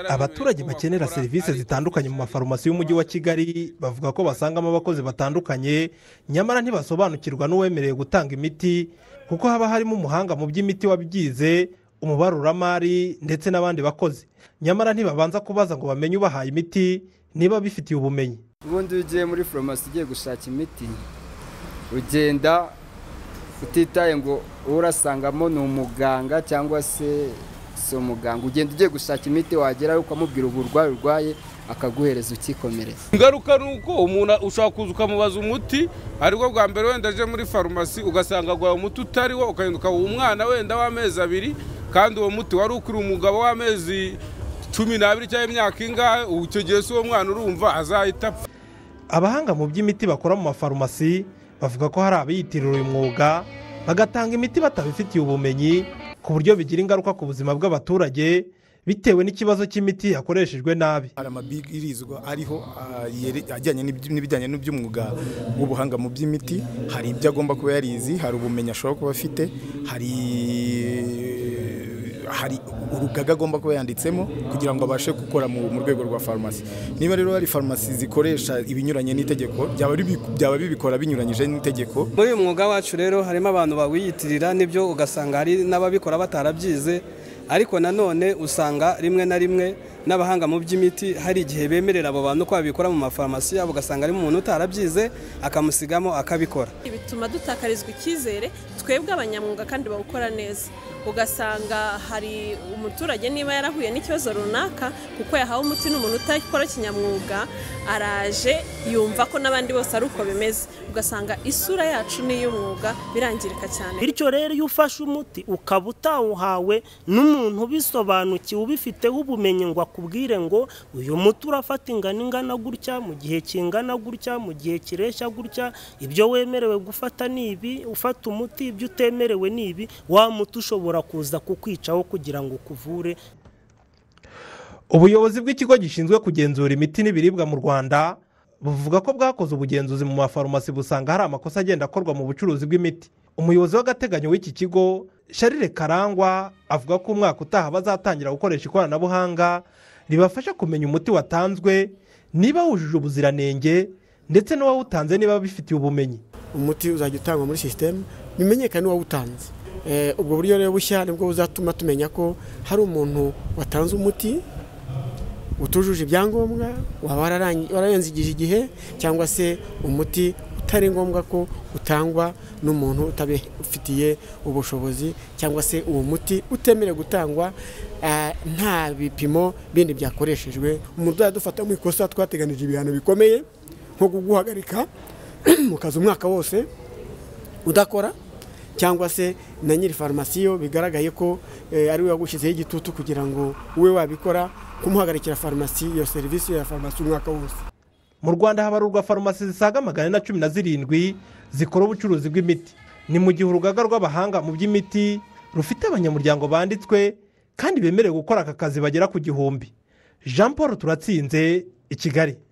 abaturage bakenera serivisi zitandukanye mu mafarumasi y'umujyi wa kigali bavuga ko basangamo abakozi batandukanye nyamara ntibasobanukirwa n'uwemerewe gutanga imiti kuko haba harimo umuhanga mu by'imiti wabyize umubaruramari ndetse n'abandi bakozi nyamara ntibabanza kubaza ngo bamenye ubahaye imiti niba bifitiye ubumenyi ubundi iyo ugiye muri farumasi ugiye gushaka imiti ugenda utitaye ngo uwo urasangamo ni umuganga cyangwa se si umuganga ugenda ugiye gushaka imiti wagerayo ukamubwira uburwayi urwaye akaguhereza ukikomereza ingaruka ni uko umuntu ushobora kuza ukamubaza umuti ariko bwa mbere wenda aje muri farumasi ugasanga aguhaye umuti utariwo ukagenda ukawuha umwana wenda w'amezi abiri kandi uwo muti wari ukuriye umugabo w'amezi cumi n'abiri cyangwa imyaka ingahe icyo gihe si uwo mwana urumva azahita apfa abahanga mu by'imiti bakora mu mafarumasi bavuga ko hari abiyitirira uyu mwuga bagatanga imiti batabifitiye ubumenyi ku buryo bigira ingaruka ku buzima bw'abaturage bitewe n'ikibazo cy'imiti yakoreshejwe nabi hari amabwirizwa ariho ajyanye n'ibijyanye n'iby'umwuga w'ubuhanga mu by'imiti hari ibyo agomba kuba yarizi hari ubumenyi ashobora kuba afite hari hari urugaga agomba kuba yanditsemo kugira ngo abashe gukora mu rwego rwa farumasi niba rero hari farumasi zikoresha ibinyuranye n'itegeko byaba bibikora binyuranyije n'itegeko muri uyu mwuga wacu rero harimo abantu bawiyitirira n'ibyo ugasanga hari n'ababikora batarabyize ariko nanone usanga rimwe na rimwe n'abahanga mu by'imiti hari igihe bemerera abo bantu ko babikora mu mafarumasi yabo ugasanga ari umuntu utarabyize akamusigamo akabikora bituma dutakarizwa icyizere twebwe abanyamwuga kandi bawukora neza ugasanga hari umuturage niba yarahuye n'ikibazo runaka kuko yahawe umuti n'umuntu utakora kinyamwuga araje yumva ko n'abandi bose ari uko bimeze ugasanga isura yacu n'iy'umwuga birangirika cyane bityo rero iyo ufashe umuti ukaba utawuhawe n'umuntu ubisobanukiwe ubifiteho ubumenyi ngo akubwire ngo uyu muti urafata ingano ingana gutya mu gihe kingana gutya mu gihe kireshya gutya ibyo wemerewe gufata ni ibi ufata umuti ibyo utemerewe ni ibi wa muti ushobora kuza kukwicaho kugira ngo ukuvure ubuyobozi bw'ikigo gishinzwe kugenzura imiti n'ibiribwa mu rwanda buvuga ko bwakoze ubugenzuzi mu mafarumasi busanga hari amakosa agenda akorwa mu bucuruzi bw'imiti umuyobozi w'agateganyo w'iki kigo sharire karangwa avuga ko umwaka utaha bazatangira gukoresha ikoranabuhanga ribafasha kumenya umuti watanzwe niba wujuje ubuziranenge ndetse n'uwawutanze niba bifitiye ubumenyi umuti uzajya utangwa muri sisiteme bimenyekane n'uwawutanze ubwo buryo rero bushya nibwo buzatuma tumenya ko hari umuntu watanze umuti utujuje ibyangombwa waba wararenze igihe cyangwa se umuti utari ngombwa ko utangwa n'umuntu utabifitiye ubushobozi cyangwa se uwo muti utemerewe gutangwa nta bipimo bindi byakoreshejwe umurwayi adufata mu ikosa twateganije ibihano bikomeye nko kuguhagarika mu kazi umwaka wose udakora cyangwa se na nyiri farumasi yo bigaragaye ko ari we wagushyizeho igitutu kugira ngo ube wabikora kumuhagarikira farumasi iyo serivisi ya farumasi umwaka wose mu rwanda habarurwa farumasi zisaga magana na cumi na zirindwi zikora ubucuruzi bw'imiti ni mu gihe urugaga rw'abahanga mu by'imiti rufite abanyamuryango banditswe kandi bemerewe gukora aka kazi bagera ku gihumbi jean paul turatsinze i kigali